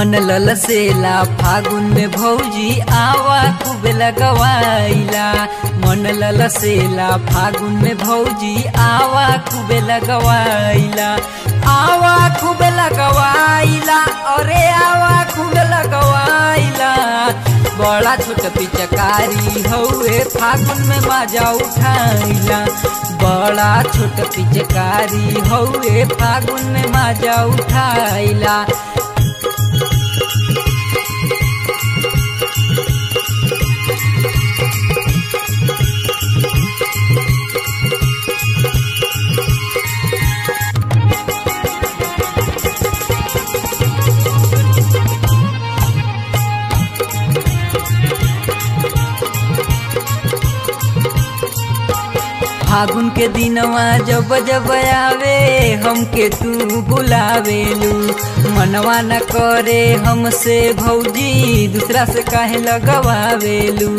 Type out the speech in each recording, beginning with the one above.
मन ललसेला फागुन में भौजी आवा खूब लगवाइला मन ललसेला फागुन में भौजी आवा खूब लगवाइला आवा खूब लगवाइला अरे आवा खूब लगवाइला बड़ा छोट पिचकारी हौए फागुन में मजा उठाइला बड़ा छोट पिचकारी हौए फागुन में मजा उठाइला फागुन के दिनवा जब जब आवे हमके तू बुलावेलू मनवा न करे हमसे भौजी दूसरा से काहे लगवावेलू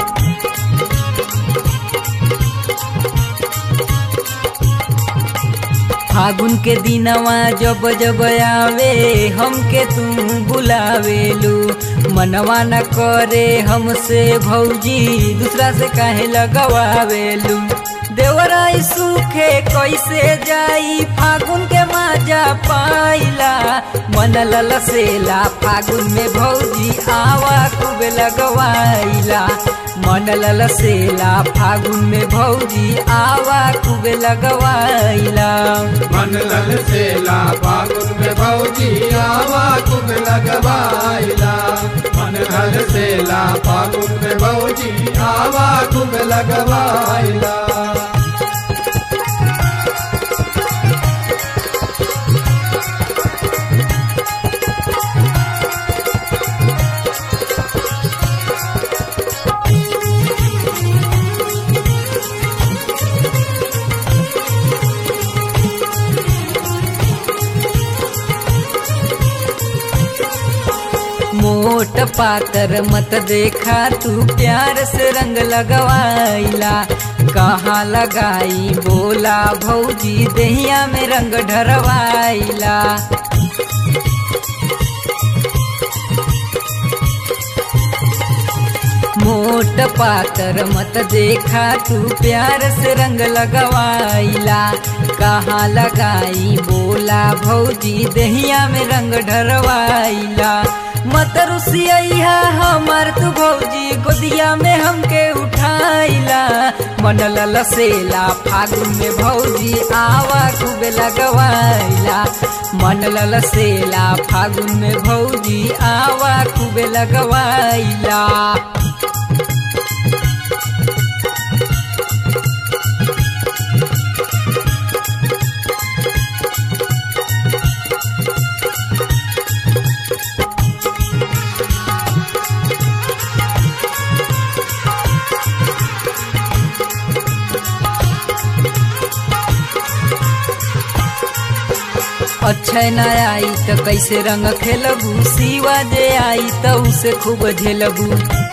फागुन के दिनवा जब जब आवे हमके तू बुलावेलू मनवा न करे हमसे भौजी दूसरा से काहे लगवावेलू देवराई सूखे कैसे जाई फागुन के माजा पाइला मन ललसेला फागुन में भौजी आवा खूब लगवाइला मन ललसेला फागुन में भौजी आवा खूब लगवाइला मन ललसेला फागुन में भौजी आवा खूब लगवाइला मन ललसेला फागुन में भौजी आवा खूब लगवाइला मोट पातर मत देखा तू प्यार से रंग लगवाइला कहाँ लगाई बोला भौजी दहिया में रंग ढरवाइला मोट पातर मत देखा तू प्यार से रंग लगवाइला कहाँ लगाई बोला भौजी दहिया में रंग ढरवाइला मत रुसिया हमार तू भौजी गोदिया में हमके उठाइला मन ललसेला फागुन में भौजी आवा खूब लगवाइला मन ललसेला फागुन में भौजी आवा खूब लगवाइला अक्षय न आई त कैसे रंग खेलबू सिवा जे आई त उसे खूब झेलबू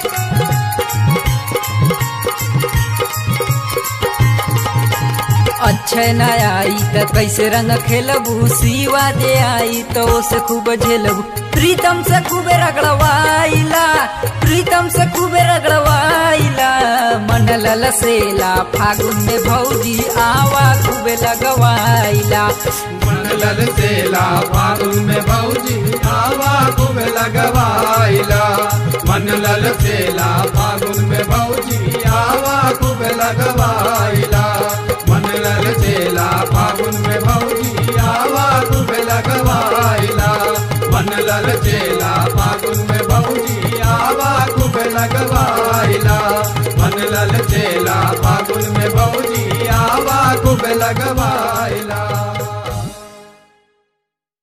अक्षय न आई त कैसे रंग खेलबू सिवा जे आई त उसे खूब झेलबू प्रीतम से खूबे रगड़वाइला प्रीतम से खूबे रगड़वाइला मन ललसेला फागुन में भौजी आवा खूबे लगवाइला मन ललसेला फागुन में भौजी आवा खूब लगवाइला मन ललसेला फागुन में भौजी आवा खूब लगवाइला मन ललसेला फागुन में भौजी आवा खूब लगवाइला मन ललसेला फागुन में भौजी आवा खूब लगवाइला मन ललसेला फागुन में भौजी आवा खूब लगवाइला